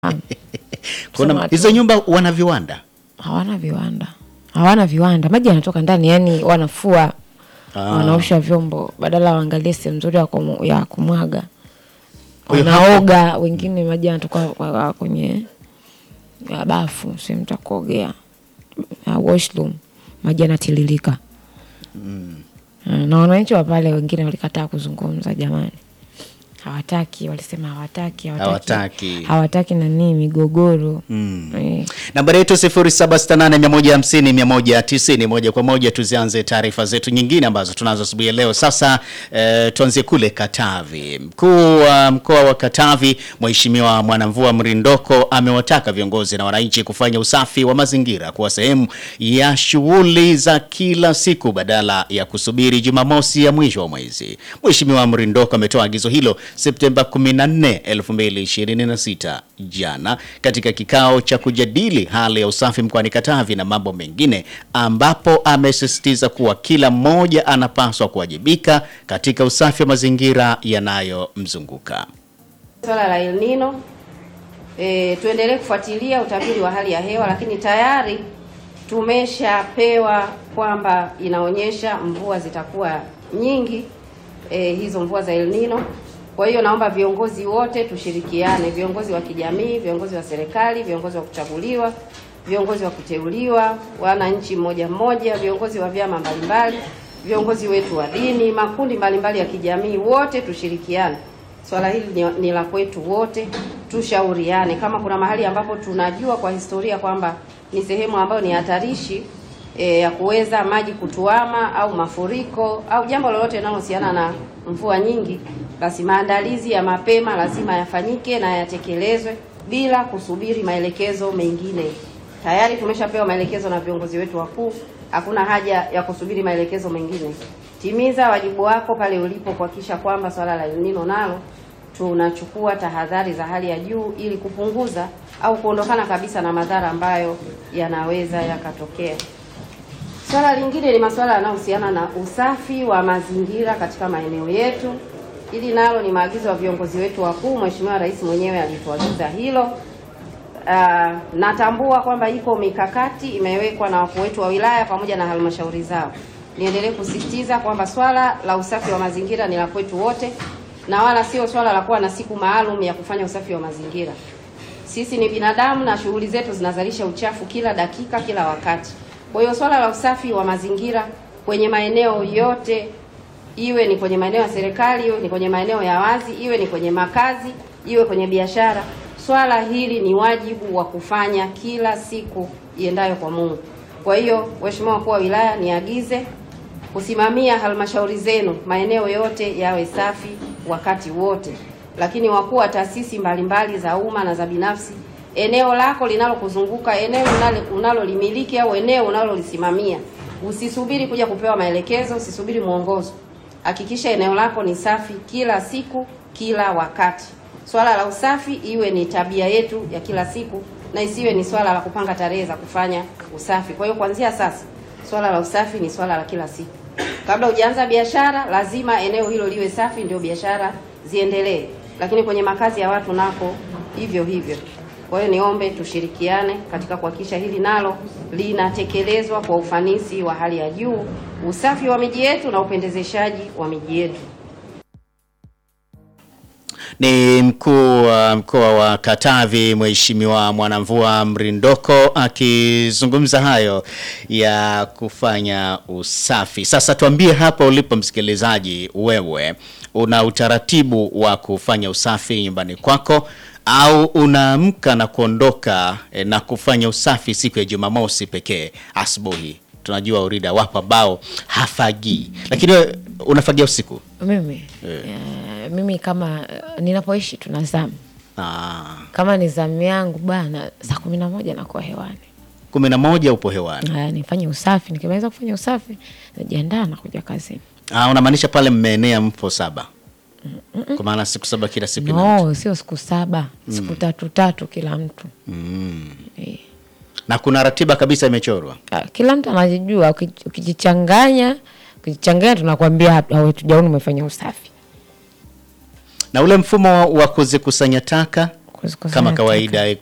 Kuna Kusema hizo tu. nyumba wana viwanda hawana viwanda, hawana viwanda, maji yanatoka ndani, yani wanafua Ah. wanaosha vyombo badala waangalie sehemu nzuri ya, kumu, ya kumwaga Kwa hiyo wanaoga, wengine maji yanatoka kwa- kwa- kwenye ya bafu, sehemu za kuogea ya washroom, maji yanatiririka Mm, na wananchi wa pale wengine walikataa kuzungumza, jamani, hawataki, walisema hawataki, Hawataki. hawataki nani migogoro Mm. eh. Nambari yetu 0768150190 moja kwa moja. Tuzianze taarifa zetu nyingine ambazo tunazo asubuhi ya leo. Sasa eh, tuanzie kule Katavi. Mkuu wa mkoa wa Katavi Mheshimiwa Mwanamvua Mrindoko amewataka viongozi na wananchi kufanya usafi wa mazingira kuwa sehemu ya shughuli za kila siku badala ya kusubiri Jumamosi ya mwisho wa mwezi. Mheshimiwa Mrindoko ametoa agizo hilo Septemba 14, 2026 jana katika kikao cha kujadili hali ya usafi mkoani Katavi na mambo mengine, ambapo amesisitiza kuwa kila mmoja anapaswa kuwajibika katika usafi wa mazingira yanayomzunguka. Swala la El Nino e, tuendelee kufuatilia utabiri wa hali ya hewa, lakini tayari tumeshapewa kwamba inaonyesha mvua zitakuwa nyingi e, hizo mvua za El Nino. Kwa hiyo naomba viongozi wote tushirikiane, viongozi wa kijamii, viongozi wa serikali, viongozi wa kuchaguliwa, viongozi wa kuteuliwa, wananchi mmoja mmoja, viongozi wa vyama mbalimbali, viongozi wetu wa dini, makundi mbalimbali ya kijamii, wote tushirikiane. Swala hili ni, ni la kwetu wote, tushauriane. Kama kuna mahali ambapo tunajua kwa historia kwamba ni sehemu ambayo ni hatarishi e, ya kuweza maji kutuama au mafuriko au jambo lolote linalohusiana na mvua nyingi, basi maandalizi ya mapema lazima yafanyike na yatekelezwe bila kusubiri maelekezo mengine. Tayari tumeshapewa maelekezo na viongozi wetu wakuu, hakuna haja ya kusubiri maelekezo mengine. Timiza wajibu wako pale ulipo kuhakikisha kwamba swala la El Nino nalo tunachukua tahadhari za hali ya juu ili kupunguza au kuondokana kabisa na madhara ambayo yanaweza yakatokea. Swala lingine ni masuala yanayohusiana na usafi wa mazingira katika maeneo yetu. Hili nalo ni maagizo ya viongozi wetu wakuu. Mheshimiwa Rais mwenyewe alituagiza hilo. Ah, natambua kwamba iko mikakati imewekwa na wakuu wetu wa wilaya pamoja na halmashauri zao. Niendelee kusisitiza kwamba swala la usafi wa mazingira ni la kwetu wote na wala sio swala la kuwa na siku maalum ya kufanya usafi wa mazingira. Sisi ni binadamu na shughuli zetu zinazalisha uchafu kila dakika, kila wakati. Kwa hiyo swala la usafi wa mazingira kwenye maeneo yote, iwe ni kwenye maeneo ya serikali, iwe ni kwenye maeneo ya wazi, iwe ni kwenye makazi, iwe kwenye biashara, swala hili ni wajibu wa kufanya kila siku iendayo kwa Mungu. Kwa hiyo, Mheshimiwa Mkuu wa Wilaya, niagize kusimamia halmashauri zenu maeneo yote yawe safi wakati wote, lakini wakuu wa taasisi mbalimbali za umma na za binafsi, eneo lako linalokuzunguka, eneo unalo- unalolimiliki au eneo unalolisimamia, usisubiri kuja kupewa maelekezo, usisubiri mwongozo. Hakikisha eneo lako ni safi kila siku, kila wakati. Swala la usafi iwe ni tabia yetu ya kila siku na isiwe ni swala la kupanga tarehe za kufanya usafi. Kwa hiyo kuanzia sasa swala la usafi ni swala la kila siku. Kabla hujaanza biashara, lazima eneo hilo liwe safi, ndio biashara ziendelee. Lakini kwenye makazi ya watu nako hivyo hivyo. Kwa hiyo niombe tushirikiane katika kuhakikisha hili nalo linatekelezwa kwa ufanisi wa hali ya juu, usafi wa miji yetu na upendezeshaji wa miji yetu. Ni mkuu wa mkoa wa Katavi Mheshimiwa Mwanamvua Mrindoko akizungumza hayo ya kufanya usafi. Sasa tuambie hapa ulipo msikilizaji, wewe una utaratibu wa kufanya usafi nyumbani kwako au unaamka na kuondoka eh, na kufanya usafi siku ya Jumamosi pekee asubuhi? Tunajua Urida wapo ambao hafagii, lakini wewe unafagia usiku. Mimi eh, mimi kama eh, ninapoishi tuna zamu Ah. kama ni zamu yangu bana, saa kumi na moja nakuwa hewani. kumi na moja upo hewani. Haya, nifanye usafi. Nikimaliza kufanya usafi, najiandaa na kuja kazini. Ah, unamaanisha pale mmeenea mpo saba, kwa maana siku saba kila siku ina mtu. No, sio siku saba, siku tatu tatu kila mtu eh. na kuna ratiba kabisa imechorwa. Ah, Kila mtu anajijua. uki- Ukijichanganya, ukijichanganya tunakwambia hapa, "Wewe tujaoni umefanya usafi. Na ule mfumo wa kuzikusanya taka Kuzikusanya kama taka. kawaida